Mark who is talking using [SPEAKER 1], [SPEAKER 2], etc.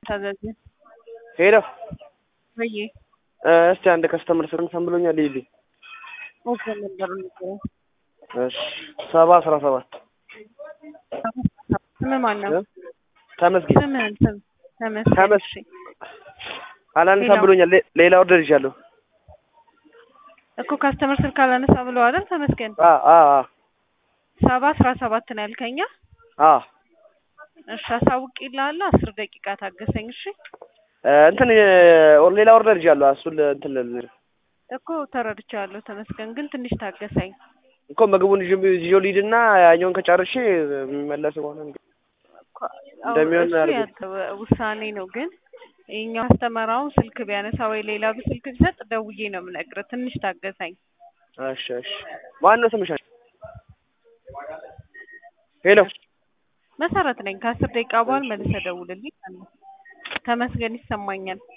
[SPEAKER 1] ታዘዝ
[SPEAKER 2] ሄሎ
[SPEAKER 1] ወይ
[SPEAKER 2] እስቲ አንድ ከስተመር ስርን ሰንብሎኛል ይልኝ
[SPEAKER 1] ኦኬ ነበር ነው
[SPEAKER 2] እሺ ሰባ አስራ ሰባት
[SPEAKER 1] ስም ማን ነው?
[SPEAKER 2] ተመስገን
[SPEAKER 1] ስምህን ስም ተመስገን።
[SPEAKER 2] ተመስ-
[SPEAKER 1] እሺ
[SPEAKER 2] አላነሳ
[SPEAKER 1] ሌላው?
[SPEAKER 2] ብሎኛል ሌ- ሌላ ኦርደር ይዣለሁ
[SPEAKER 1] እኮ ካስተመር ስልክ አላነሳ ብለው አይደል? ተመስገን
[SPEAKER 2] አ አ አ
[SPEAKER 1] ሰባ አስራ ሰባት ነው ያልከኛ።
[SPEAKER 2] አ
[SPEAKER 1] እሺ አሳውቅ ይልሃል። አስር ደቂቃ ታገሰኝ። እሺ
[SPEAKER 2] እ እንትን እ ሌላ ኦርደር ይዣለሁ እሱን ል- እንትን ልል
[SPEAKER 1] እኮ ተረድቻለሁ። ተመስገን ግን ትንሽ ታገሰኝ።
[SPEAKER 2] እኮ ምግቡን ይዤ ይዤው ልሂድና ያኛውን ከጨርሼ የሚመለስ ከሆነ እንግዲህ
[SPEAKER 1] እኮ
[SPEAKER 2] እንደሚሆን
[SPEAKER 1] እሱ
[SPEAKER 2] አድርገኝ።
[SPEAKER 1] ያንተ ውሳኔ ነው። ግን የኛው አስተመራውን ስልክ ቢያነሳ ወይ ሌላ ስልክ ቢሰጥ ደውዬ ነው የምነግርህ። ትንሽ ታገሰኝ።
[SPEAKER 2] እሺ እሺ ማን ነው ስምሽ? ሄሎ
[SPEAKER 1] መሰረት ነኝ። ከአስር ደቂቃ በኋላ መልሰህ ደውልልኝ። ተመስገን ይሰማኛል።